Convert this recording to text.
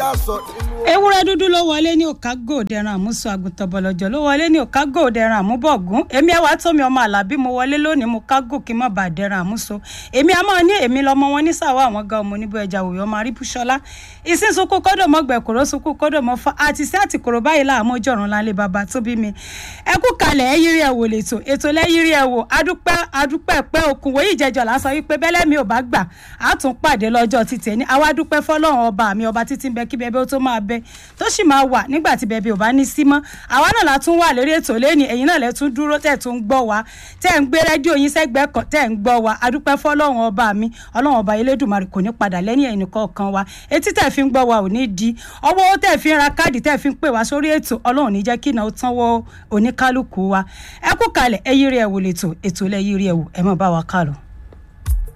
já sọ nínú. ewúrẹ́ dúdú ló wọlé ní òkágò dẹran àmúso àgùntàn bọ̀lọ̀jọ̀ ló wọlé ní òkágò dẹran àmúbọ̀gún èmi ẹwà tómi ọmọ àlàbí mo wọlé lónìí mo kágò kí n má bàa dẹran àmúso èmi a máa ní èmi lọmọ wọn ní sàwọ́ àwọn ga ọmọ oníbó ẹja òyò ọmọ aríbúṣọlá ìsín sunkún kọ́dọ̀ mọ́ gbẹ̀kúrò sunkún kọ́dọ̀ mọ́ fa àti sí àtìkòrò báyìí láàmú ọjọ́run lálẹ́ bàbá tó bí mi ẹ kú kalẹ̀ ẹ yírí ẹ wò lẹ́tọ̀ ètò lẹ́yìírí ẹ wò adúpẹ́ adúpẹ́ pẹ́ okùn wòye ìjẹjọ là ń sọ wípé bẹ́lẹ́ mi ò bá gbà á tún pàdé lọ́jọ́ ti tẹ̀ ní àwa dúpẹ́ fọlọ́run ọba mi ọba títí ń bẹ kí bẹbẹ ó tó máa bẹ tó sì máa wà nígbà tí bẹbẹ ò bá ní sí mọ́ àwa náà la tún wà lórí ètò lẹ́ni ẹ̀yin náà lẹ tún dúró tẹ̀ tún gbọ́ wa tẹ̀ ń gbé rédíò yín sẹ́gbẹ́ kan tẹ̀ ń gbọ́ wa adúpẹ́ fọlọ́run ọba mi ọlọ́run ọba elédùnmarè kò ní padà lẹ́yìn ẹ̀yìn kọ̀ọ̀kan wa etí tẹ̀ fi ń gbọ́ wa ò ní di ọwọ́ tẹ̀ fi ń ra káàdì tẹ̀ fi ń pè wá sórí ètò ọlọ́run ní jẹ́ kí iná ó tán wọ oníkálukú wa ẹ kú kalẹ̀ ẹ yírí ẹ wò lẹ́tọ̀ ètò lẹ yírí ẹ wò ẹ mọ̀ bá wa kálọ̀.